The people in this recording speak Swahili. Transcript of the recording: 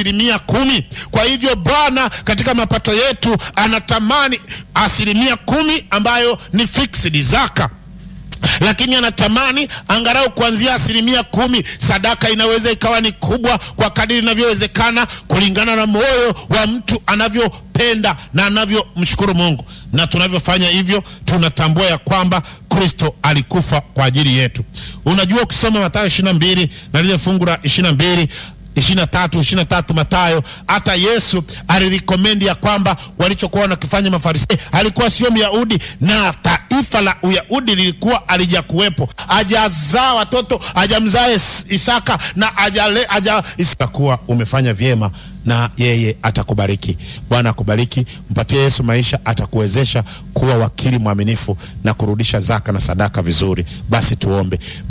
asilimia kumi. Kwa hivyo Bwana katika mapato yetu anatamani asilimia kumi ambayo ni fixed zaka lakini anatamani angalau kuanzia asilimia kumi. Sadaka inaweza ikawa ni kubwa kwa kadiri inavyowezekana kulingana na moyo wa mtu anavyopenda na anavyomshukuru Mungu. Na tunavyofanya hivyo, tunatambua ya kwamba Kristo alikufa kwa ajili yetu. Unajua, ukisoma Mathayo ishirini na mbili na lile fungu la ishirini na mbili ishirini na tatu ishirini na tatu Mathayo, hata Yesu alirikomendi ya kwamba walichokuwa wanakifanya Mafarisayo, alikuwa sio Myahudi na taifa la Uyahudi lilikuwa alijakuwepo, ajazaa watoto, ajamzaa Isaka na ajale, aja Isaka. Kuwa umefanya vyema na yeye atakubariki. Bwana akubariki, mpatie Yesu maisha, atakuwezesha kuwa wakili mwaminifu na kurudisha zaka na sadaka vizuri. Basi tuombe.